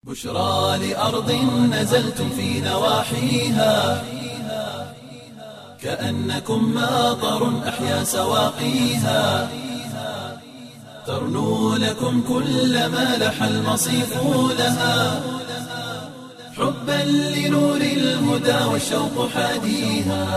بشرى لأرض نزلتم في نواحيها كأنكم ماطر أحيا سواقيها ترنو لكم كل ما لح المصيف لها حبا لنور الهدى والشوق حاديها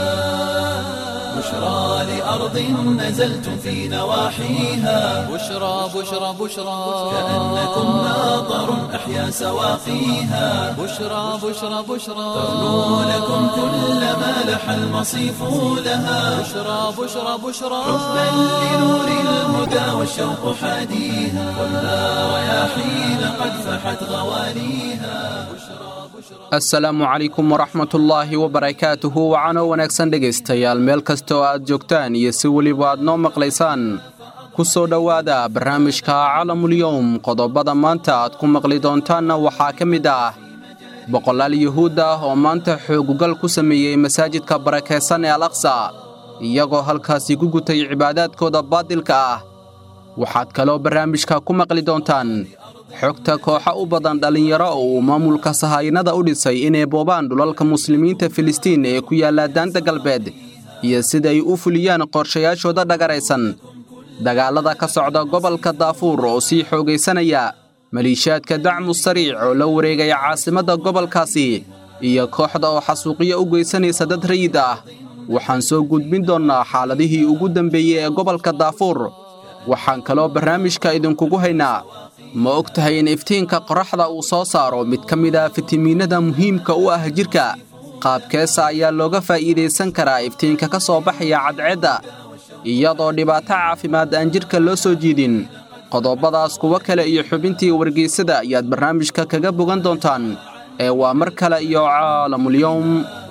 بشرى لأرض نزلتم في نواحيها بشرى بشرى بشرى كأنكم ماطر أحيا سواقيها بشرى بشرى بشرى ترنو لكم كل ما لح المصيف لها بشرى بشرى بشرى حبا لنور الهدى والشوق حاديها خذها رياحين قد فحت غواليها asalaamu calaykum waraxmatullaahi wabarakaatuhu wacanoo wanaagsan dhegaystayaal meel kasta oo aad joogtaan iyo si weliba aad noo maqlaysaan ku soo dhowaada barnaamijka calamulyowm qodobada maanta aad ku maqli doontaanna waxaa ka mid ah boqolaal yuhuud ah oo maanta xoogugal ku sameeyey masaajidka barakaysan ee al aqsa iyagoo halkaasi ku gutay cibaadaadkooda baadilka ah waxaad kaloo barnaamijka ku maqli doontaan xogta kooxa u badan dhallinyaro oo uu maamulka sahaayinada u dhisay inay boobaan dhulalka muslimiinta filistiin ee ku yaalla daanta galbeed iyo sida ay u fuliyaan qorshayaashooda dhagaraysan dagaallada ka socda gobolka daafuur oo sii xoogaysanaya maliishaadka dacmu sariic oo la wareegaya caasimadda gobolkaasi iyo kooxda oo xasuuqyo u geysanaysa dad rayid ah waxaan soo gudbin doonnaa xaaladihii ugu dambeeyey ee gobolka daafuur waxaan kaloo barnaamijka idinkugu haynaa ma og tahay in iftiinka qorraxda uu soo saaro mid ka mid ah fitamiinada muhiimka u ah jidhka qaabkeesa ayaa looga faa'iidaysan karaa iftiinka ka soo baxaya cadceedda iyadoo dhibaato caafimaad aan jidhka loo soo jiidin qodobadaas kuwo kale iyo xubintii wargeysada ayaad barnaamijka kaga bogan doontaan ee waa mar kale iyo caalamulyowm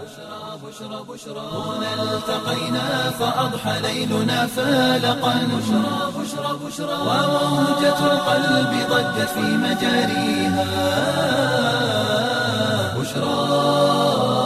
هنا التقينا فأضحى ليلنا فالقا بشرى بشرى بشرى وموجة القلب ضجت في مجاريها بشرى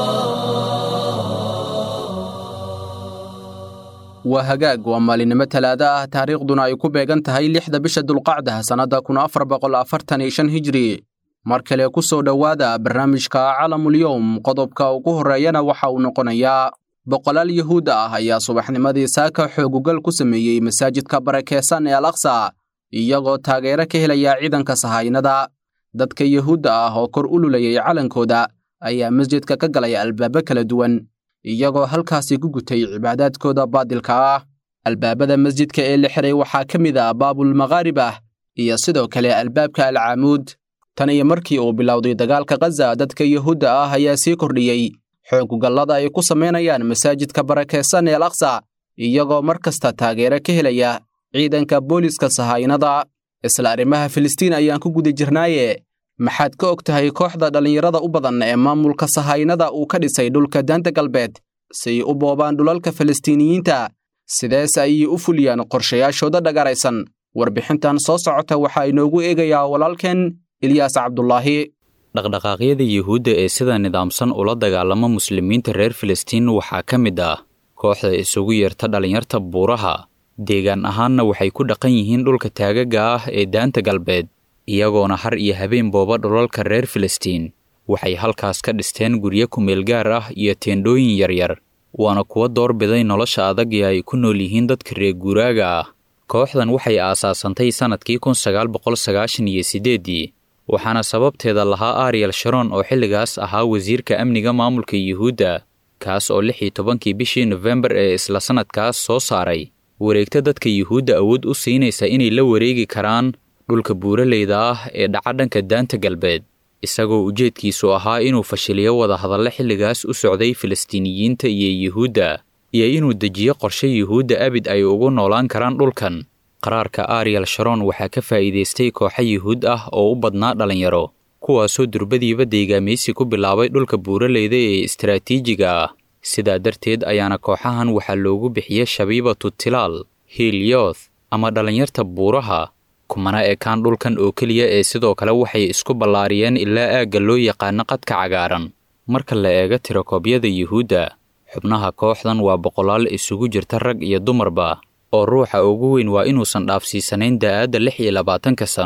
waa hagaag waa maalinimo talaado ah taariikhduna ay ku beegan tahay lixda bisha dulqacda sannadda kun afar boqol afartan iyo shan hijri mar kale ku soo dhowaada barnaamijka calamulyowm qodobka ugu horreeyana waxa uu noqonayaa boqolaal yuhuud ah ayaa subaxnimadii saaka xoogugal ku sameeyey masaajidka barakeysan ee al aqsa iyagoo taageero ka helaya ciidanka sahaynada dadka yuhuudda ah oo kor u lulayay calankooda ayaa masjidka ka galay albaabo kala duwan iyagoo halkaasi ku gutay cibaadaadkooda baadilka ah albaabada masjidka ee la xiray waxaa ka mid ah baabulmaqaarib ah iyo sidoo kale albaabka alcaamuud tan iyo markii uu bilowday dagaalka khaza dadka yuhuudda ah ayaa sii kordhiyey xoogugallada ay ku samaynayaan masaajidka barakeysan ee al aqsa iyagoo mar kasta taageero ka helaya ciidanka booliska sahaynada isla arrimaha filistiin ayaan ku guda jirnaaye maxaad ka og tahay kooxda dhallinyarada u badan ee maamulka sahaynada uu ka dhisay dhulka daanta galbeed si ay u boobaan dhulalka falastiiniyiinta sidees ayay u fuliyaan qorshayaashooda dhagaraysan warbixintan soo socota waxaa inoogu eegayaa walaalkeen ilyaas cabdulaahi dhaqdhaqaaqyada yuhuudda ee sida nidaamsan ula dagaalama muslimiinta reer filistiin waxaa ka mid ah kooxda isugu yeerta dhallinyarta buuraha deegaan ahaanna waxay ku dhaqan yihiin dhulka taagaga ah ee daanta galbeed iyagoona har iyo habeen booba dhulalka reer filistiin waxay halkaas ka dhisteen guryo kumeel gaar ah iyo teendhooyin yaryar waana kuwa doorbiday nolosha adag ee ay ku nool yihiin dadka reer guuraaga ah kooxdan waxay aasaasantay sannadkii kun sagaal boqol sagaashan iyo siddeeddii waxaana sababteeda lahaa ariel sharon oo xilligaas ahaa wasiirka amniga maamulka yuhuudda kaas oo lix iyo tobankii bishii nofembar ee isla sannadkaas soo saaray wareegta dadka yuhuudda awood u siinaysa inay la wareegi karaan dhulka buuraleyda ah ee dhaca dhanka daanta galbeed isagoo ujeedkiisu ahaa inuu fashiliyo wadahadalle xilligaas u socday filistiiniyiinta iyo yuhuudda iyo inuu dejiyo qorshe yuhuudda abid ay ugu noolaan karaan dhulkan qaraarka ariel sharon waxaa ka faa'iidaystay kooxo yuhuud ah oo u badnaa dhallinyaro kuwaasoo durbadiiba deegaamaysi ku bilaabay dhulka buuraleyda ee istaraatiijiga ah sidaa darteed ayaana kooxahan waxaa loogu bixiyey shabiibatu tilaal hiilyoth ama dhallinyarta buuraha kumana ekaan dhulkan oo keliya ee sidoo kale waxay isku ballaariyeen ilaa aagga loo yaqaano qadka cagaaran marka la eego tirakoobyada yuhuudda xubnaha kooxdan waa boqolaal isugu jirta rag iyo dumarba oo ruuxa ugu weyn waa inuusan dhaafsiisanayn da'aadda lix iyo labaatanka sano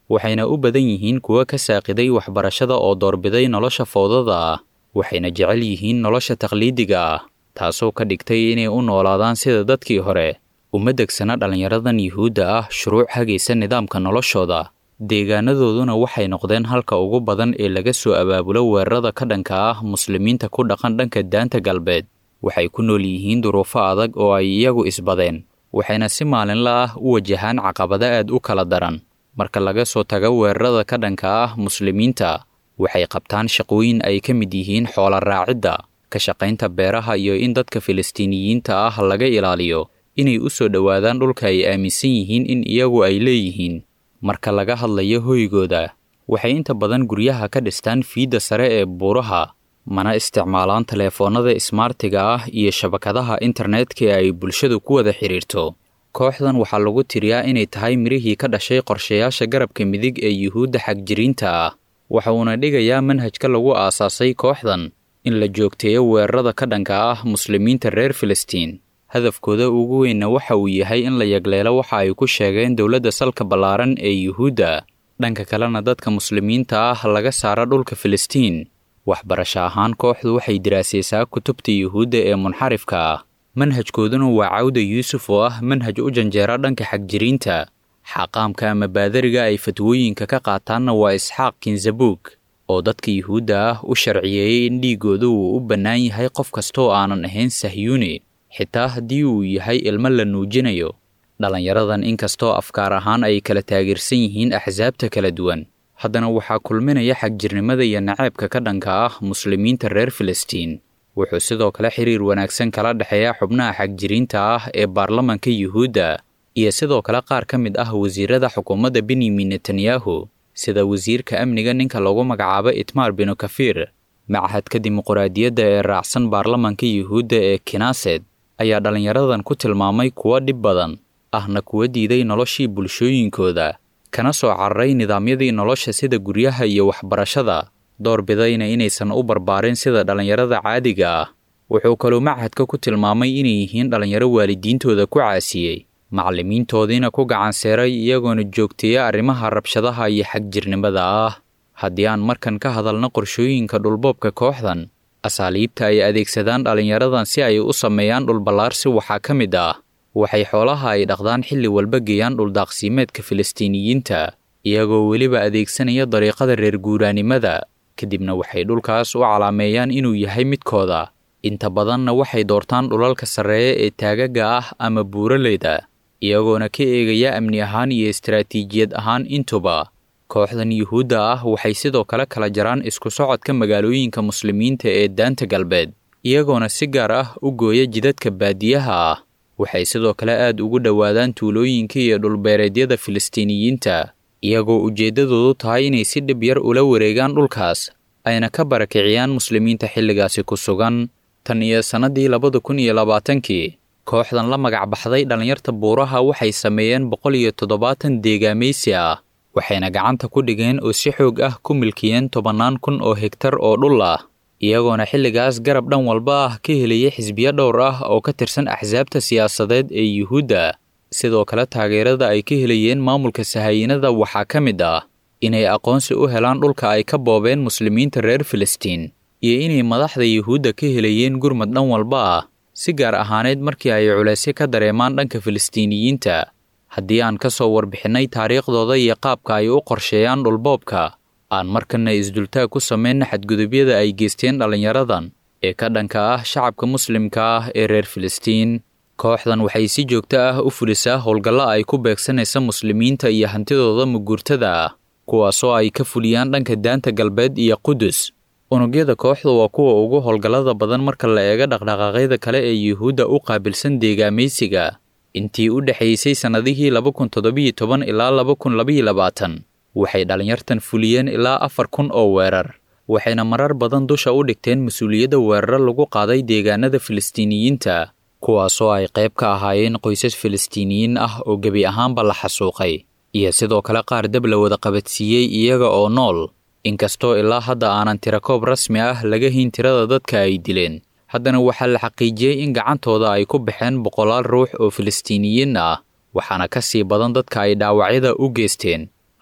waxayna u badan yihiin kuwo ka saaqiday waxbarashada oo doorbiday nolosha fowdada ah waxayna jecel yihiin nolosha takhliidiga ah taasoo ka dhigtay inay u noolaadaan sida dadkii hore uma degsana dhallinyaradan yuhuudda ah shuruuc hagaysa nidaamka noloshooda deegaanadooduna waxay noqdeen halka ugu badan ee laga soo abaabulo weerarada ka dhanka ah muslimiinta ku dhaqan dhanka daanta galbeed waxay ku nool yihiin duruufo adag oo ay iyagu isbadeen waxayna si maalinla ah u wajahaan caqabado aad u kala daran marka laga soo tago weerarada ka dhanka ah muslimiinta waxay qabtaan shaqooyin ay ka mid yihiin xoola raacidda ka shaqaynta beeraha iyo in dadka filistiiniyiinta ah laga ilaaliyo inay u soo dhowaadaan dhulka ay aaminsan yihiin in iyagu ay leeyihiin marka laga hadlayo hoygooda waxay inta badan guryaha ka dhistaan fiidda sare ee buuraha mana isticmaalaan teleefoonnada ismaartiga ah iyo shabakadaha internetka ee ay bulshadu ku wada xidhiirto kooxdan waxaa lagu tiriyaa inay tahay mirihii ka dhashay qorshayaasha garabka midig ee yuhuudda xagjiriinta ah waxa uuna dhigayaa manhajka lagu aasaasay kooxdan in la joogteeyo weerarada ka dhanka ah muslimiinta reer filistiin hadafkooda ugu weynna waxa uu yahay in la yagleelo waxa ay ku sheegeen dowladda salka ballaaran ee yuhuudda dhanka kalena dadka muslimiinta ah laga saara dhulka filistiin waxbarasho ahaan kooxdu waxay diraasaysaa kutubta yuhuudda ee munxarifka ah manhajkooduna waa cawda yuusuf oo ah manhaj u janjeera dhanka xagjiriinta xaqaamka ama baadariga ay fatwooyinka ka qaataanna waa isxaaq kinzabuug oo dadka yuhuudda ah u sharciyeeyey in dhiigooda uu u bannaan yahay qof kastooo aanan ahayn sahyuuni xitaa haddii uu yahay ilmo la nuujinayo dhallinyaradan inkastoo afkaar ahaan ay kala taageersan yihiin axsaabta kala duwan haddana waxaa kulminaya xagjirnimada iyo naceebka ka dhanka ah muslimiinta reer filistiin wuxuu sidoo kale xiriir wanaagsan kala dhexeeya xubnaha xagjiriinta ah ee baarlamanka yuhuudda iyo sidoo kale qaar ka mid ah wasiirada xukuumadda benyamin netanyahu sida wasiirka amniga ninka lagu magacaabo itmaar binu kafiir machadka dimuquraadiyadda ee raacsan baarlamanka yuhuudda ee kinaaset ayaa dhallinyaradan ku tilmaamay kuwo dhib badan ahna kuwa diiday noloshii bulshooyinkooda kana soo cararay nidaamyadii nolosha sida guryaha iyo waxbarashada doorbidayna inaysan u barbaarin sida dhallinyarada caadiga ah wuxuu kaluu machadka ku tilmaamay inay yihiin dhallinyaro waalidiintooda ku caasiyey macallimiintoodiina ku gacanseeray iyagoona joogteeya arrimaha rabshadaha iyo xagjirnimada ah haddii aan markan ka hadalno qorshooyinka dhulboobka kooxdan asaaliibta ay adeegsadaan dhallinyaradan si ay u sameeyaan dhulballaarsi waxaa ka mid ah waxay xoolaha ay dhaqdaan xilli walba geeyaan dhuldaaqsiimeedka filistiiniyiinta iyagoo weliba adeegsanaya dariiqada reer guuraanimada kadibna waxay dhulkaas u calaameeyaan inuu yahay midkooda inta badanna waxay doortaan dhulalka sarreeya ee taagaga ah ama buuraleyda iyagoona ka eegaya amni ahaan iyo istaraatiijiyad ahaan intuba kooxdan yuhuudda ah waxay sidoo kale kala jaraan isku socodka magaalooyinka muslimiinta ee daanta galbeed iyagoona si gaar ah u gooya jidadka baadiyaha ah waxay sidoo kale aad ugu dhowaadaan tuulooyinka iyo dhulbeereedyada filistiiniyiinta iyagoo ujeeddadoodu tahay inay si dhib yar ula wareegaan dhulkaas ayna ka barakiciyaan muslimiinta xilligaasi ku sugan tan iyo sannadii labada kun iyo labaatankii kooxdan la magac baxday dhallinyarta buuraha waxay sameeyeen boqol iyo toddobaatan deegaamaysi ah waxayna gacanta ku dhigeen oo si xoog ah ku milkiyeen tobannaan kun oo hegtar oo dhul ah iyagoona xilligaas garab dhan walba ah ka helaya xisbiyo dhowr ah oo ka tirsan axsaabta siyaasadeed ee yuhuudda sidoo kale taageerada ay ka helayeen maamulka sahaayinada waxaa ka mid ah inay aqoonsi u helaan dhulka ay ka boobeen muslimiinta reer filistiin iyo inay madaxda yuhuudda ka helayeen gurmad dhan walba ah si gaar ahaaneed markii ay culaysyo ka dareemaan dhanka filistiiniyiinta haddii aan ka soo warbixinnay taariikhdooda iyo qaabka ay u qorsheeyaan dhulboobka aan markanna isdultaag ku samayna xadgudubyada ay geysteen dhallinyaradan ee ka dhanka ah shacabka muslimka ah ee reer filistiin kooxdan waxay si joogto ah u fulisaa howlgallo ay ku beegsanaysa muslimiinta iyo hantidooda muguurtada ah kuwaasoo ay ka fuliyaan dhanka daanta galbeed iyo qudus unugyada kooxda waa kuwa ugu howlgallada badan marka la eego dhaqdhaqaaqyada kale ee yuhuudda u qaabilsan deegaamaysiga intii u dhexaysay sannadihii laba kun toddobiyo toban ilaa laba kun labaiyo labaatan waxay dhallinyartan fuliyeen ilaa afar kun oo weerar waxayna marar badan dusha u dhigteen mas-uuliyadda weeraro lagu qaaday deegaanada filistiiniyiinta kuwaasoo ay qayb ka ahaayeen qoysas filistiiniyiin ah oo gebi ahaanba la xasuuqay iyo sidoo kale qaar dab la wada qabadsiiyey iyaga oo nool inkastoo ilaa hadda aanan tirakoob rasmi ah laga hayn tirada dadka ay dileen haddana waxaa la xaqiijiyey in gacantooda ay ku baxeen boqolaal ruux oo filistiiniyiin ah waxaana ka sii badan dadka ay dhaawacyada u geysteen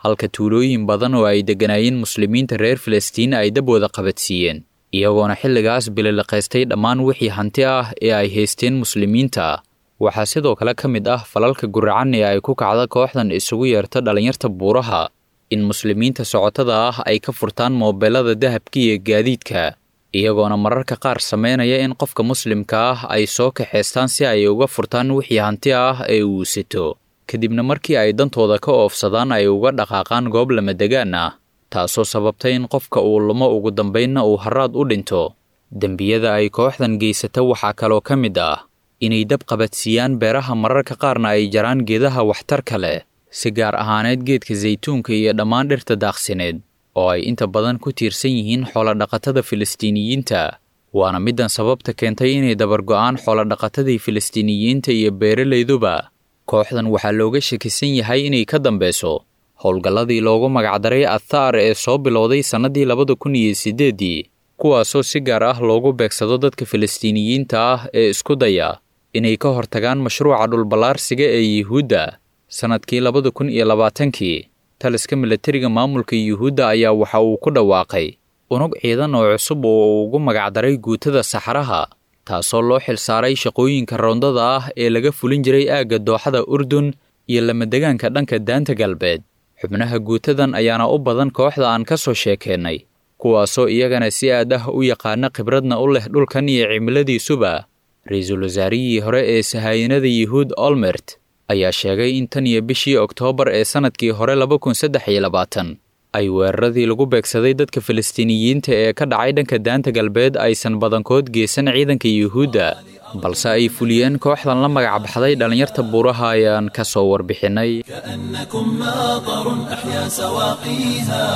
halka tuulooyin badan oo ay degganaayeen muslimiinta reer filistiin ay dab wada qabadsiiyeen iyagoona xilligaas bililiqaystay dhammaan wixii hanti ah ee ay haysteen muslimiinta waxaa sidoo kale ka mid ah falalka guracan ee ay ku kacda kooxdan isugu yeerta dhallinyarta buuraha in muslimiinta socotada ah ay ka furtaan moobeelada dahabka iyo gaadiidka iyagoona mararka qaar sameynaya in qofka muslimka ah ay soo kaxaystaan si ay uga furtaan wixii hanti ah ee uu sito kadibna markii ay dantooda ka oofsadaan ay uga dhaqaaqaan goob lamadegaan ah taasoo sababtay in qofka uu lumo ugu dambaynna uu haraad u dhinto dembiyada ay kooxdan geysata waxaa kaloo ka mid ah inay dab qabadsiiyaan beeraha mararka qaarna ay jaraan geedaha waxtarka leh si gaar ahaaneed geedka saytuunka iyo dhammaan dhirta daaqsineed oo ay inta badan ku tiirsan yihiin xoolodhaqatada filistiiniyiinta waana middan sababta keentay inay dabargo'aan xoolodhaqatadii filistiiniyiinta iyo beeralayduba kooxdan waxaa looga shakisan yahay inay ka dambeyso howlgalladii loogu magacdaray athaar ee soo bilowday sannadii labada kun iyo siddeeddii kuwaasoo si gaar ah loogu beegsado dadka filistiiniyiinta ah ee isku daya inay ka hortagaan mashruuca dhulballaarsiga ee yuhuudda sannadkii labada kun iyo labaatankii taliska milatariga maamulka yuhuudda ayaa waxa uu ku dhawaaqay unug ciidan oo cusub oo uu ugu magacdaray guutada saxaraha taasoo loo xilsaaray shaqooyinka roondada ah ee laga fulin jiray aagga dooxada urdun iyo lamadegaanka dhanka daanta galbeed xubnaha guutadan ayaana u badan kooxda aan ka soo sheekeennay kuwaasoo iyagana si aad ah u yaqaana khibradna u leh dhulkan iyo cimiladiisuba ra-iisul wasaarihii hore ee sahaayinada yuhuud olmert ayaa sheegay in tan iyo bishii oktoobar ee sannadkii hore laba kun saddex iyo labaatan ay weeraradii lagu beegsaday dadka filistiiniyiinta ee ka dhacay dhanka daanta galbeed aysan badankood geysan ciidanka yuhuudda balse ay fuliyeen kooxdan la magac baxday dhallinyarta buuraha ayaan ka soo warbixinnay كأنكم ماطر أحيا سواقيها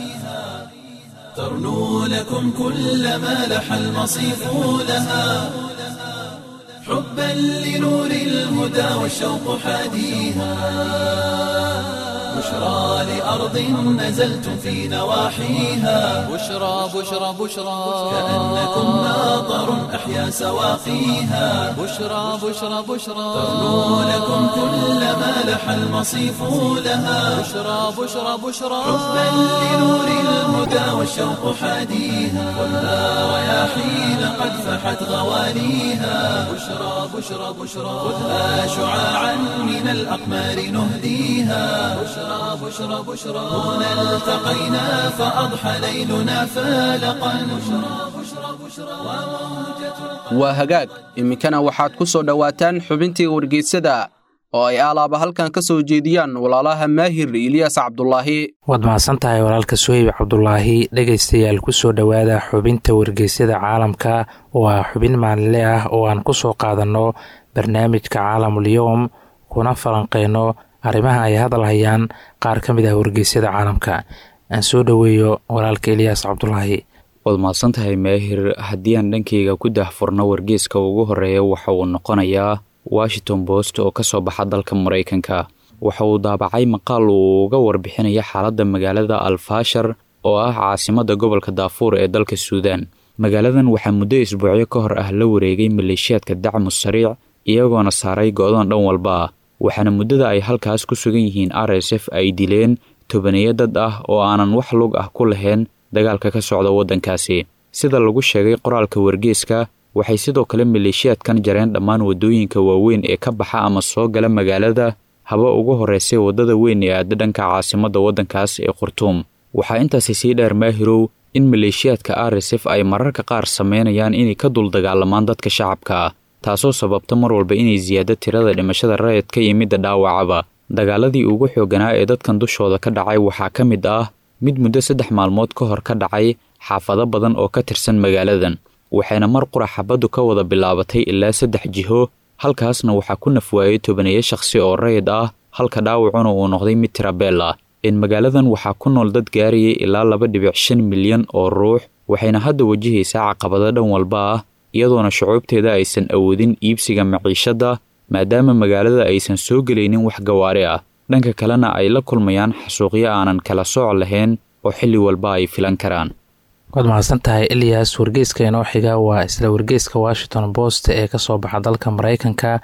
ترنو لكم كل ما لح المصيف لها حبا لنور الهدى والشوق حاديها بشرى لأرض نزلتم في نواحيها بشرى بشرى بشرى كأنكم ماطر أحيا سواقيها بشرى بشرى بشرى ترنو لكم كل ما لح المصيف لها بشرى بشرى بشرى حبا لنور الهدى والشوق حاديها خذها رياحين قد فحت غواليها بشرى بشرى بشرى خذها شعاعا من الأقمار نهديها بشرى بشرى بشرى هنا التقينا فأضحى ليلنا فالقا بشرى بشرى بشرى وموجة waa hagaag iminkana waxaad ku soo dhowaataan xubintii wargeysyada oo ay alaaba halkan ka soo jeediyaan walaalaha maahir ilyaas cabdulaahi waad mahadsan tahay walaalka suheyb cabdulaahi dhegaystayaal ku soo dhowaada xubinta wargeysyada caalamka oo ah xubin maalinle ah oo aan ku soo qaadanno barnaamijka caalamul-yowm kuna falanqeyno arrimaha ay hadal hayaan qaar ka mid ah wargeysyada caalamka aan soo dhoweeyo walaalka ilyaas cabdulaahi waad mahadsan tahay maahir haddii aan dhankayga ku daahfurno wargeeska ugu horeeya waxa uu noqonayaa washington post oo ka soo baxa dalka maraykanka waxa uu daabacay maqaal uu uga warbixinaya xaaladda magaalada alfaashar oo ah caasimadda gobolka daafuur ee dalka suudaan magaaladan waxaa muddo isbuucyo ka hor ah la wareegay maleeshiyaadka dacmu sariic iyagoona saaray go-doon dhan walba ah waxaana muddada ay halkaas ku sugan yihiin r s f ay dileen tobaneeyo dad ah oo aanan wax lug ah ku lahayn dagaalka ka socda waddankaasi sida lagu sheegay qoraalka wargeeska waxay sidoo kale maleeshiyaadkan jareen dhammaan waddooyinka waaweyn ee ka baxa ama soo gala magaalada haba ugu horraysay waddada weyn ee aada dhanka caasimadda waddankaas ee khurtuum waxaa intaasi sii dheer maahirow in maleeshiyaadka r s f ay mararka qaar sameynayaan inay ka dul dagaalamaan dadka shacabka ah taasoo sababta mar walba inay siyaado tirada dhimashada rayidka iyo midda dhaawacaba dagaaladii ugu xoogganaa ee dadkan dushooda ka dhacay waxaa ka mid ah mid muddo saddex maalmood ka hor ka dhacay xaafado badan oo ka tirsan magaaladan waxayna mar qura xabaddu ka wada bilaabatay ilaa saddex jiho halkaasna waxaa ku nafwaayey tobaneeyo shakhsi oo rayid ah halka dhaawacuna uu noqday mid tirabeel ah in magaaladan waxaa ku nool dad gaarayay ilaa laba dhibic shan milyan oo ruux waxayna hadda wajahaysaa caqabado dhan walba ah iyadoona shucuubteeda aysan awoodin iibsiga maciishadda maadaama magaalada aysan soo gelaynin wax gawaari ah dhanka kalena ay la kulmayaan xasuuqyo aanan kala sooc lahayn oo xilli walba ay filan karaan waad mahadsan tahay ilyas wargeyska inoo xiga waa isla wargeyska washington post ee kasoo baxa dalka maraykanka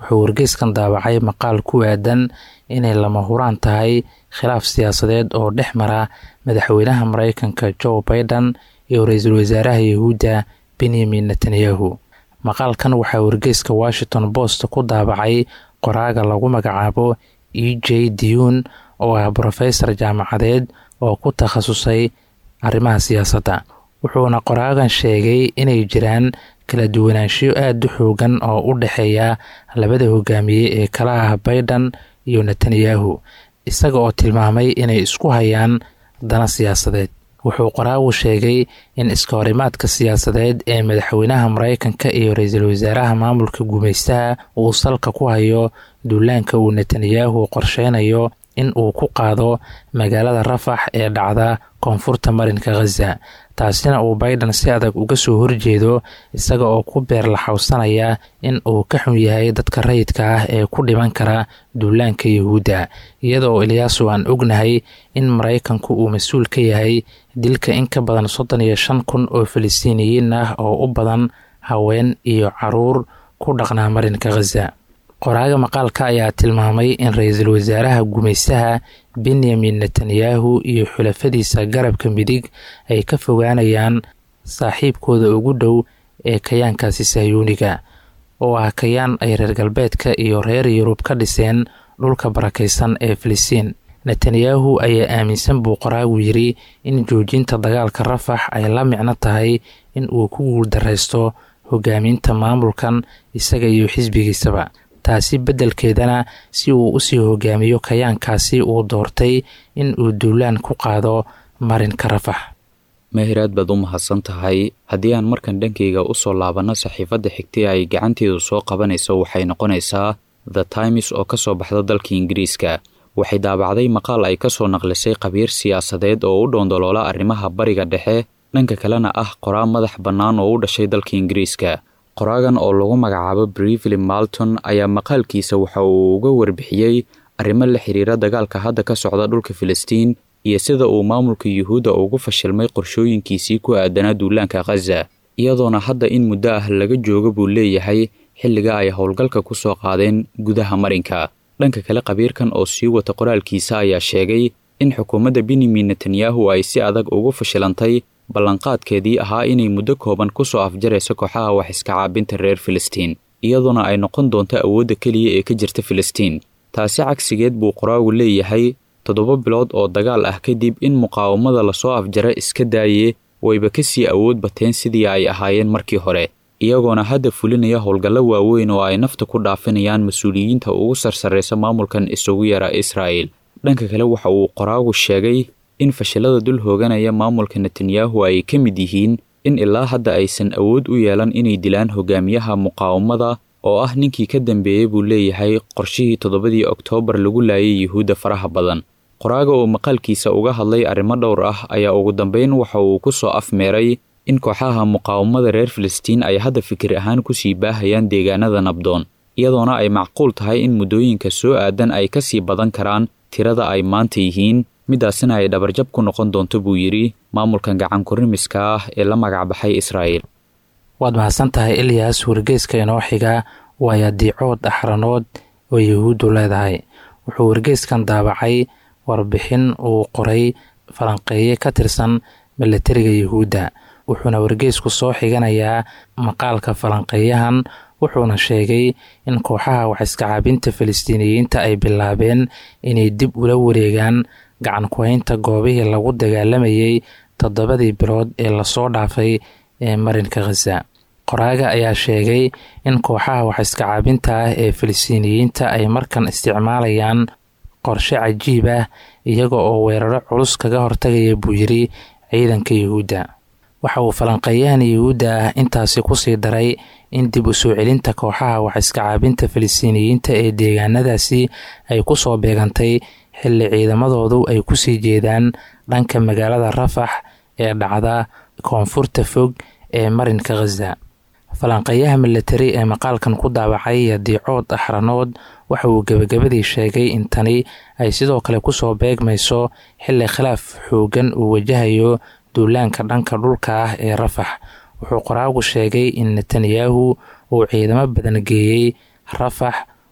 wuxuu wargeyskan daabacay maqaal ku aadan inay lama huraan tahay khilaaf siyaasadeed oo dhex mara madaxweynaha mareykanka joe baiden iyo ra-iisul wasaaraha yahuudda benyamin netanyahu maqaalkan waxaa wargeyska washington post ku daabacay qoraaga lagu magacaabo e j diyun oo ah brofesor jaamacadeed oo ku takhasusay arrimaha siyaasadda wuxuuna qoraagan sheegay inay jiraan kala duwanaanshiyo aada u xoogan oo u dhexeeya labada hogaamiye ee kala ah baiden iyo netanyahu isaga oo tilmaamay inay isku hayaan dana siyaasadeed wuxuu qoraagu sheegay in iska horimaadka siyaasadeed ee madaxweynaha mareykanka iyo ra-iisul wasaaraha maamulka gumaystaha uu salka ku hayo duulaanka uu netanyahu qorsheynayo in uu ku qaado magaalada rafax ee dhacda koonfurta marinka khaza taasina uu baiden si adag uga soo horjeedo isaga oo ku beer laxawsanaya in uu ka xun yahay dadka rayidka ah ee ku dhiman kara duulaanka yahuudda iyada oo ilyaasu aan ognahay in maraykanku uu mas-uul ka yahay dilka in ka badan soddon iyo shan kun oo falistiiniyiin ah oo u badan haween iyo caruur ku dhaqnaa marinka khaza qoraaga maqaalka ayaa tilmaamay in ra-iisul wasaaraha gumaystaha benyamin netanyahu iyo xulafadiisa garabka midig ay ka fogaanayaan saaxiibkooda ugu dhow ee kayaankaasi sahyuuniga oo ah kayaan ay reer galbeedka iyo reer yurub ka dhiseen dhulka barakaysan ee filistiin netanyahu ayaa aaminsan buu qoraagu yidhi in joojinta dagaalka rafax ay la micno tahay in uu ku guuldaraysto hogaaminta maamulkan isaga iyo xisbigiisaba taasi beddelkeedana si uu usii hogaamiyo kayaankaasi uu doortay in uu duulaan ku qaado marinka rafax meehiraad baad u mahadsan tahay haddii aan markan dhankayga u soo laabanno saxiifadda xigtay ay gacanteedu soo qabanayso waxay noqonaysaa the times oo ka soo baxda dalka ingiriiska waxay daabacday maqaal ay ka soo naqlisay khabiir siyaasadeed oo u dhoondoloola arrimaha bariga dhexe dhanka kalena ah qoraa madax bannaan oo u dhashay dalka ingiriiska qoraagan oo lagu magacaabo brively malton ayaa maqaalkiisa waxa uu uga warbixiyey arrimo la xiriira dagaalka hadda ka socda dhulka filistiin iyo sida uu maamulka yuhuudda ugu fashilmay qorshooyinkiisii ku aadanaa duulaanka khaza iyadoona hadda in muddo ah laga jooga buu leeyahay xilliga ay howlgalka ku soo qaadeen gudaha marinka dhanka kale khabiirkan oo sii wata qoraalkiisa ayaa sheegay in xukuumadda benyamin netanyahu ay si adag ugu fashilantay ballanqaadkeedii ahaa inay muddo kooban ku soo afjarayso kooxaha wax iska caabinta reer filistiin iyadoona ay noqon doonto awoodda keliya ee ka jirta filistiin taasi cagsigeed buu qoraagu leeyahay toddoba bilood oo dagaal ah kadib in muqaawamada lasoo afjara iska daaye wayba ka sii awood bateen sidii ay ahaayeen markii hore iyagoona hadda fulinaya howlgallo waaweyn oo ay nafta ku dhaafinayaan mas-uuliyiinta ugu sarsarraysa maamulkan isugu yara israa'el dhanka kale waxa uu qoraagu sheegay in fashilada dul hooganaya maamulka netanyahu ay ka mid yihiin in ilaa hadda aysan awood u yeelan inay dilaan hogaamiyaha muqaawamada oo ah ninkii ka dambeeyey buu leeyahay qorshihii toddobadii oktoobar lagu laayay yuhuudda faraha badan qoraaga oo maqaalkiisa uga hadlay arrimo dhowr ah ayaa ugu dambeyn waxa uu ku soo afmeeray in kooxaha muqaawamada reer filistiin ay hadda fikir ahaan kusii baahayaan deegaanada nabdoon iyadoona ay macquul tahay in muddooyinka soo aadan ay ka sii badan karaan tirada ay maanta yihiin midaasina ay dhabarjab ku noqon doonto buu yidhi maamulkan gacankurimiska ah ee la magacbaxay israa'el waad mahadsan tahay ilyas wargeyska inoo xiga waaya diicood axranood oo yahuuddu leedahay wuxuu wargeyskan daabacay warbixin uu qoray falanqeeye ka tirsan milatariga yahuudda wuxuuna wargeysku soo xiganayaa maqaalka falanqeeyahan wuxuuna sheegay in kooxaha waxiska caabinta falastiiniyiinta ay bilaabeen inay dib ula wareegaan gacan ku-haynta goobihii lagu dagaalamayay toddobadii bilood ee lasoo dhaafay ee marinka khaza qoraaga ayaa sheegay in kooxaha waxiska caabinta ah ee falastiiniyiinta ay markan isticmaalayaan qorshe cajiib ah iyaga oo weeraro culus kaga hortagaya buu yiri ciidanka yuhuudda waxa uu falanqeeyahan yuhuudda ah intaasi kusii daray in dib u soo celinta kooxaha waxiska caabinta falastiiniyiinta ee deegaanadaasi ay ku soo beegantay xilli ciidamadoodu ay kusii jeedaan dhanka magaalada rafax ee dhacda koonfurta fog ee marinka khaza falanqeeyaha milatari ee maqaalkan ku daabacay yadiicood axranood waxa uu gebagabadii sheegay in tani ay sidoo kale kusoo beegmayso xilli khilaaf xoogan uu wajahayo duulaanka dhanka dhulka ah ee rafax wuxuu qoraagu sheegay in netanyahu uu ciidamo badan geeyey rafax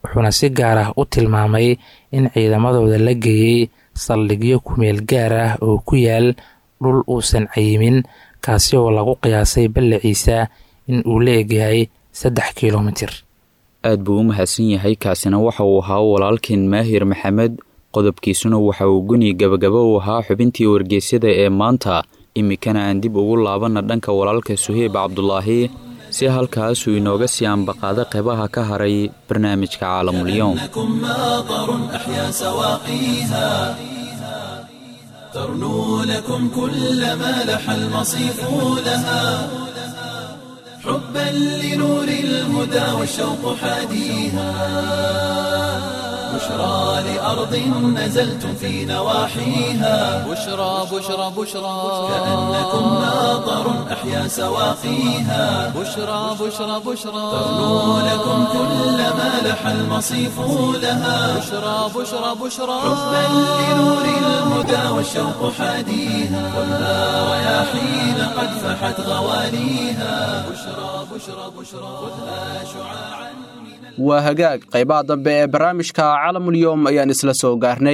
wuxuuna si gaar ah u tilmaamay in ciidamadooda la geeyey saldhigyo kumeel gaar ah oo ku yaal dhul uusan cayimin kaasi oo lagu qiyaasay ballaciisa in uu la egyahay saddex kilomitir aad buu u mahadsan yahay kaasina waxa uu ahaa walaalkeen maahir maxamed qodobkiisuna waxa uu guni gabagaba u ahaa xubintii wargeysyada ee maanta iminkana aan dib ugu laabanna dhanka walaalka suheyb cabdulaahi si halkaasuu inooga sii ambaqaada qeybaha ka haray barnaamijka caalamulyoom لكم ماطر أحيا سواقيها ترنو لكم كل ما لح المصيف لها حبا لنور الهدى والشوق حاديها بشرى لأرض نزلتم في نواحيها بشرى بشرى بشرى كأنكم ماطر أحيا سواقيها بشرى بشرى بشرى ترنو لكم كل ما لح المصيف لها بشرى بشرى بشرى حبا لنور الهدى والشوق حاديها خذها رياحين قد فحت غواليها بشرى بشرى بشرى خذها شعاعا waa hagaag qaybaha dambe ee barnaamijka calamulyoom ayaan isla soo gaarnay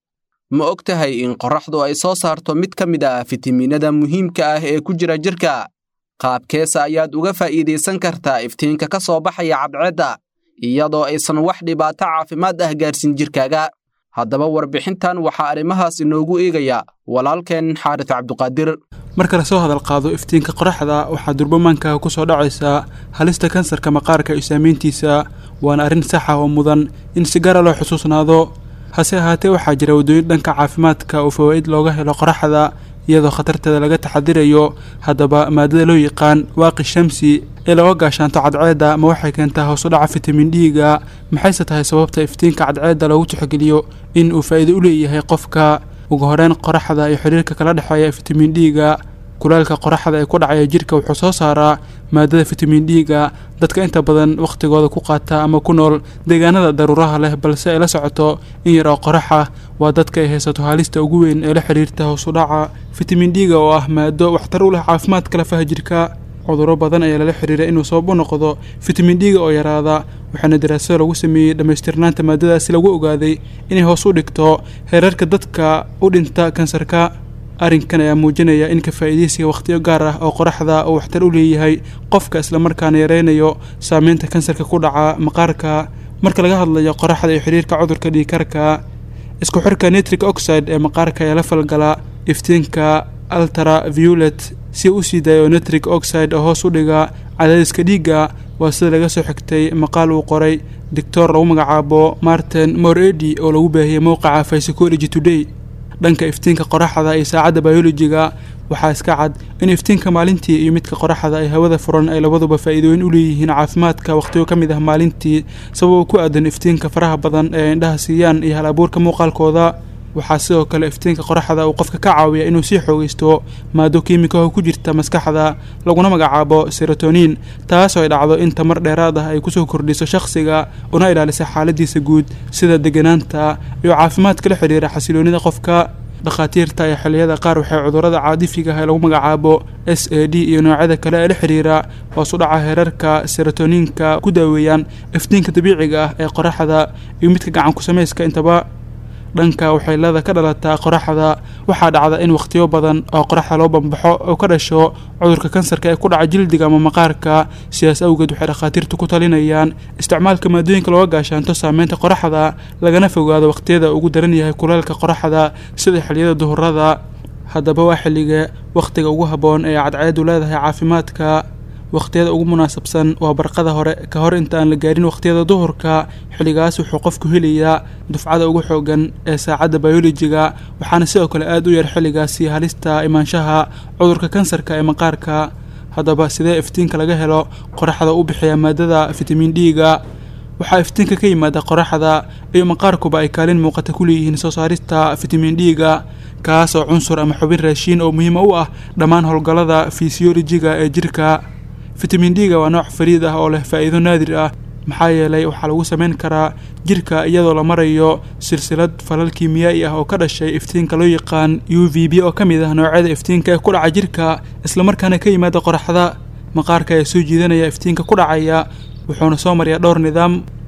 ma og tahay in qorraxdu ay soo saarto mid ka mid ah fitamiinada muhiimka ah ee ku jira jirka qaabkeesa ayaad uga faa'iidaysan kartaa iftiinka ka soo baxaya cadceedda iyadoo aysan wax dhibaato caafimaad ah gaarsin jirkaaga haddaba warbixintan waxaa arrimahaas inoogu eegaya walaalkeen xaaris cabduqaadir marka lasoo hadal qaado iftiinka qoraxda waxaa durbamanka ku soo dhacaysaa halista kansarka maqaarka iyo saamayntiisa waana arrin sax ah oo mudan in si gaara loo xusuusnaado hase ahaatee waxaa jira waddooyin dhanka caafimaadka oo fawaa'id looga helo qoraxda iyadoo khatarteeda laga taxadirayo haddaba maadada loo yaqaan waaqi shamsi ee looga gaashaanto cadceedda ma waxay keentaa hoos u dhaca fitamin d-ga maxayse tahay sababta iftiinka cadceedda loogu tixgeliyo in uu faa'iido u leeyahay qofka ugu horeyn qoraxda iyo xiriirka kala dhexeeya fitamin d-ga kulaalka qoraxda ee ku dhacaya jirka wuxuu soo saaraa maadada fitamin d-ga dadka inta badan wakhtigooda ku qaata ama ku nool deegaanada daruuraha leh balse ay la socoto in yar oo qoraxa waa dadka ay haysato halista ugu weyn ee la xiriirta hoos u dhaca fitamin d-ga oo ah maado waxtar u leh caafimaadka lafaha jirka cudurro badan ayaa lala xiriira inuu sabab u noqdo fitamin d-ga oo yaraada waxaana daraasado lagu sameeyey dhammaystirnaanta maadadaasi lagu ogaaday inay hoos u dhigto heerarka dadka u dhinta kansarka arrinkan ayaa muujinaya in ka faa'iidaysiga wakhtiyo gaar ah oo qoraxda uu waxtar u leeyahay qofka islamarkaana yareynayo saameynta kansarka ku dhaca maqaarka marka laga hadlayo qoraxda iyo xiriirka cudurka dhiigkarka isku xirka nitric oxide ee maqaarka ayaa la falgala iftiinka altara violet si u sii daayo nitric oxide oo hoos u dhiga cadaadiska dhiigga waa sida laga soo xigtay maqaal uu qoray doctor lagu magacaabo martin moredi oo lagu baahiyey mowqaca psychology today dhanka iftiinka qoraxda iyo saacadda biolojiga waxaa iska cad in iftiinka maalintii iyo midka qoraxda ay hawada furan ay labaduba faa'iidooyin u leeyihiin caafimaadka wakhtiyo ka mid ah maalintii sababoo ku aadan iftiinka faraha badan ee indhaha siiyaan iyo hal abuurka muuqaalkooda waxaa sidoo kale iftiinka qoraxda uu qofka ka caawiya inuu sii xoogaysto maado kiimikaho ku jirta maskaxda laguna magacaabo serotonin taasoo ay dhacdo in tamar dheeraad ah ay kusoo kordhiso shakhsiga una ilaalisa xaaladiisa guud sida deganaanta iyo caafimaadka la xidhiira xasiloonida qofka dhakhaatiirta ee xilliyada qaar waxay cudurrada caadifiga ah ee lagu magacaabo s a d iyo noocyada kale ee la xidhiira hoos u dhaca heerarka serotoniinka ku daaweeyaan iftiinka dabiiciga ah ee qoraxda iyo midka gacan ku samayska intaba dhanka waxaylada ka dhalataa qoraxda waxaa dhacda in wakhtiyo badan oo qoraxda loo bambaxo oo ka dhasho cudurka kansarka ee ku dhaca jildiga ama maqaarka sidaas awgeed waxay dhakhaatiirtu ku talinayaan isticmaalka maadooyinka looga gaashaanto saameynta qoraxda lagana fogaado wakhtiyada ugu daran yahay kuleelka qoraxda sida xilliyada duhurada haddaba waa xilliga wakhtiga ugu habboon ee cadceedu leedahay caafimaadka wakhtiyada ugu munaasabsan waa barqada hore ka hor inta aan la gaarin wakhtiyada duhurka xilligaas wuxuu qofku helayaa dufcada ugu xoogan ee saacadda biolojiga waxaana sidoo kale aada u yar xilligaasi halista imaanshaha cudurka kansarka ee maqaarka haddaba sidee iftiinka laga helo qoraxda u bixiya maadada fitamin d-ga waxaa iftiinka ka yimaada qoraxda iyo maqaarkuba ay kaalin muuqata ku leeyihiin soo saarista fitamin d-ga kaas oo cunsur ama xubin raashiin oo muhiima u ah dhammaan howlgallada fisiolojiga ee jirka fitamin d-ga waa nooc fariid ah oo leh faa'iido naadir ah maxaa yeelay waxaa lagu samayn karaa jirka iyadoo la marayo silsilad falal kiimiyaa'i ah oo ka dhashay iftiinka loo yaqaan u v b oo ka mid ah noocyada iftiinka ee ku dhaca jirka islamarkaana ka yimaada qoraxda maqaarka ayaa soo jiidanaya iftiinka ku dhacaya wuxuuna soo maryaa dhowr nidaam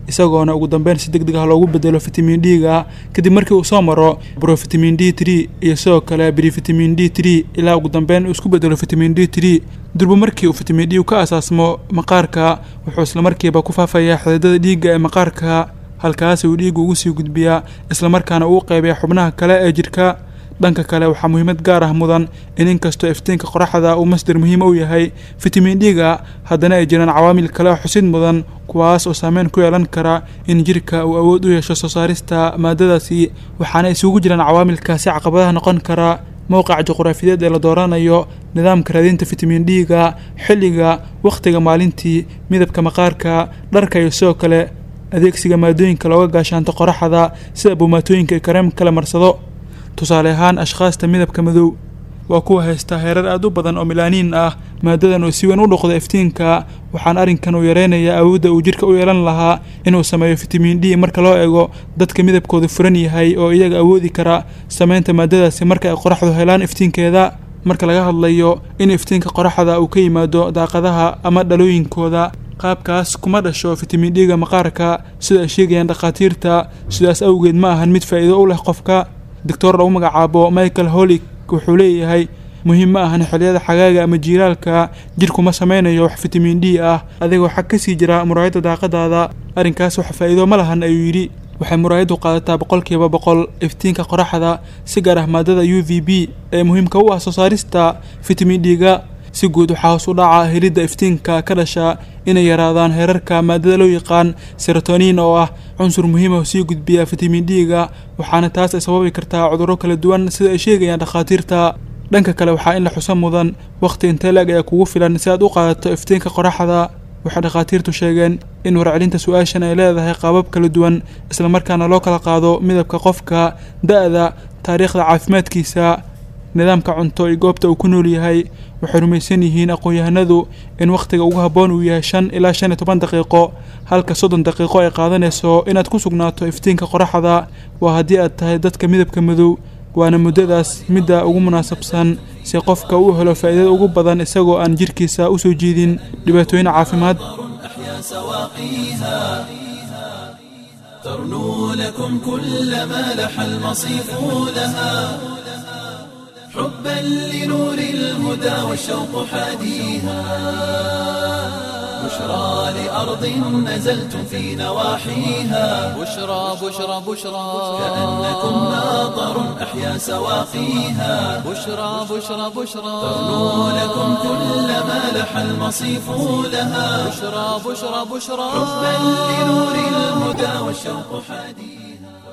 isagoona ugu dambeyn si deg deg ah loogu bedelo fitamin d-ga kadib markii uu soo maro brofitamin d tree iyo sidoo kale brifitamin d tree ilaa ugu dambeyn uu isku bedelo fitamin d tree durba markii uu fitamin d ka asaasmo maqaarka wuxuu islamarkiiba ku faafayaa xididada dhiigga ee maqaarka halkaasi uu dhiigga ugu sii gudbiyaa islamarkaana uu qeybaya xubnaha kale ee jidhka dhanka kale waxaa muhiimad gaar ah mudan in inkastoo iftiinka qoraxda uu masdar muhiim u yahay fitamin d-ga haddana ay jiraan cawaamil kale oo xusid mudan kuwaas oo saameyn ku yeelan kara in jirka uu awood u yeesho soo saarista maadadaasi waxaana isugu jiraan cawaamilkaasi caqabadaha noqon kara mowqaca juqraafiyeed ee la dooranayo nidaamka raadinta fitamin d-ga xilliga wakhtiga maalintii midabka maqaarka dharka iyo sidoo kale adeegsiga maadooyinka looga gaashaanto qoraxda sida buumaatooyinka iyo kareemka la marsado tusaale ahaan ashkhaasta midabka madow waa kuwa haysta heerar aad u badan oo milaaniin ah maadadan uu si weyn u dhoqdo iftiinka waxaana arrinkan uu yareynayaa awoodda uu jidhka u yeelan lahaa inuu sameeyo fitamin d marka loo eego dadka midabkoodu furan yahay oo iyaga awoodi kara sameynta maadadaasi marka ay qoraxdu helaan iftiinkeeda marka laga hadlayo in iftiinka qoraxda uu ka yimaado daaqadaha ama dhalooyinkooda qaabkaas kuma dhasho fitamin d-ga maqaarka sida ay sheegayaan dhakhaatiirta sidaas awgeed ma ahan mid faa'iido u leh qofka doctor lagu magacaabo michael holig wuxuu leeyahay muhiim ma ahan xilliyada xagaaga ama jiiraalka jidhku ma sameynayo wax fitamin d ah adigoo xag ka sii jira muraayadda daaqadaada arrinkaas wax faa'iido ma lahan ayuu yidhi waxay muraayaddu qaadataa boqolkiiba boqol iftiinka qoraxda si gaar ah maadada u v b ee muhiimka u ah soo saarista fitamin d-ga si guud waxaa hoos u dhaca helidda iftiinka ka dhasha inay yaraadaan heerarka maadada loo yaqaan serotoniin oo ah cunsur muhiima oo sii gudbiya fitamin d-ga waxaana taas ay sababi kartaa cudurro kala duwan sida ay sheegayaan dhakhaatiirta dhanka kale waxaa in la xuso mudan wakhti intee la-eg ayaa kugu filan si aad u qaadato iftiinka qoraxda waxay dhakhaatiirtu sheegeen in warcelinta su-aashan ay leedahay qaabab kala duwan islamarkaana loo kala qaado midabka qofka da-da taariikhda caafimaadkiisa nidaamka cunto iyo goobta uu ku nool yahay waxay rumaysan yihiin aqoon-yahanadu in wakhtiga ugu habboon uu yahay shan ilaa shan iyo toban daqiiqo halka soddon daqiiqo ay qaadanayso inaad ku sugnaato iftiinka qoraxda waa haddii aad tahay dadka midabka madow waana muddadaas midda ugu munaasabsan si qofka uu helo faa'iidada ugu badan isagoo aan jidhkiisa u soo jiidin dhibaatooyin caafimaad أحيا سواقيها ترنو لكم كل ما لح المصيف لها حبا لنور الهدى والشوق حاديها بشرى لأرض نزلتم في نواحيها بشرى بشرى بشرى كأنكم ناظر أحيا سواقيها بشرى بشرى بشرى ترنو لكم كل ما لح المصيف لها بشرى بشرى بشرى حبا لنور الهدى والشوق حاديها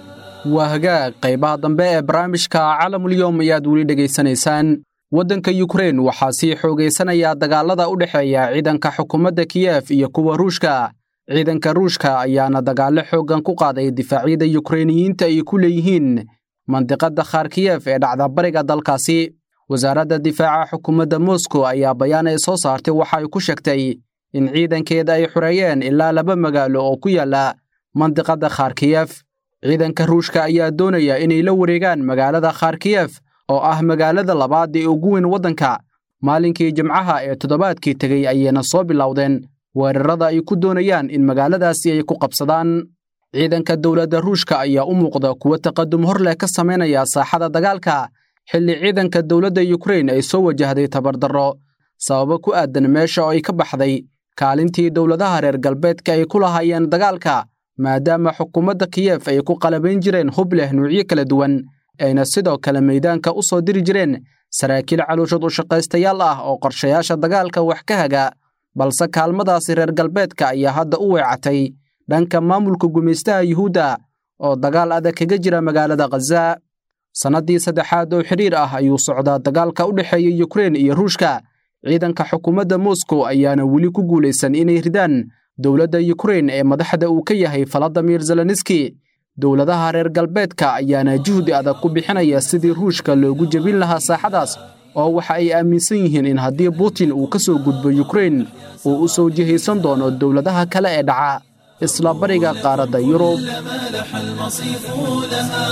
waa hagaag qaybaha dambe ee barnaamijka calamulyowm ayaad weli dhegaysanaysaan waddanka yukrein waxaa sii xoogaysanaya dagaalada u dhexeeya ciidanka xukuumadda kiyef iyo kuwa ruushka ciidanka ruushka ayaana dagaallo xooggan ku qaaday difaacyada yukreiniyiinta ay ku leeyihiin mandiqadda kharkiyef ee dhacda bariga dalkaasi wasaaradda difaaca xukuumadda moskow ayaa bayaan ay soo saartay waxa ay ku sheegtay in ciidankeeda ay xoreeyeen ilaa laba magaalo oo ku yaalla mandiqadda kharkiyef ciidanka ruushka ayaa doonaya inay la wareegaan magaalada kharkiyef oo ah magaalada labaad ee ugu weyn waddanka maalinkii jimcaha ee toddobaadkii tegey ayayna soo bilowdeen weerarada ay ku doonayaan in magaaladaasi ay ku qabsadaan ciidanka dowladda ruushka ayaa u muuqda kuwo taqadum hor leh ka samaynaya saaxada dagaalka xilli ciidanka dowladda yukrein ay soo wajahday tabardarro sababo ku aadan meesha oo ay ka baxday kaalintii dowladaha reer galbeedka ay ku lahaayeen dagaalka maadaama xukuumadda kiyef ay ku qalabayn jireen hub leh nuucyo kala duwan ayna sidoo kale maydaanka u soo diri jireen saraakiil caluushad u shaqaystayaal ah oo qorshayaasha dagaalka wax ka haga balse kaalmadaasi reer galbeedka ayaa hadda u weecatay dhanka maamulka gumaystaha yuhuudda oo dagaal adag kaga jira magaalada khaza sannaddii saddexaad oo xidhiir ah ayuu socdaa dagaalka u dhexeeya yukrein iyo ruushka ciidanka xukuumadda moskow ayaana weli ku guulaysan inay ridaan dowladda yukrein ee madaxda uu ka yahay faladimir zelenski dowladaha reer galbeedka ayaana juhdi adag ku bixinaya sidii ruushka loogu jebin lahaa saaxadaas oo waxa ay aaminsan yihiin in haddii butin uu ka soo gudbo yukrein uu u soo jihaysan doono dowladaha kale ee dhaca isla bariga qaaradda yurub ما لح المصيف لها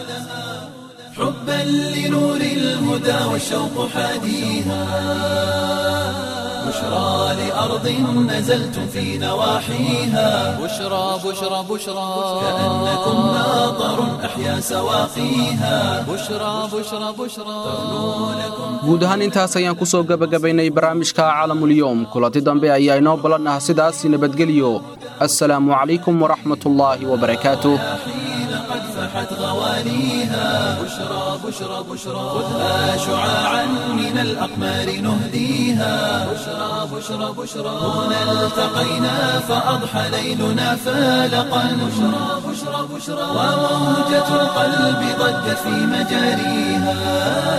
حبا لنور الهدى والشوق حاديها بشرى بشرى لأرض نزلتم في نواحيها بشرى بشرى بشرى كأنكم ناظر أحيا سواقيها بشرى بشرى بشرى guud ahaan intaas ayaan ku soo gebagabaynay barnaamijka caalamulyoom kulanti dambe ayaa inoo ballan ah sidaas nabadgelyo assalaamu calaykum waraxmatullaahi wabarakaatuh حين قد فحت غواليها بشرى بشرى بشرى خذها شعاعا من الأقمار نهديها بشرى بشرى بشرى هنا التقينا فأضحى ليلنا فالقا بشرى بشرى بشرى وموجة القلب ضجت في مجاريها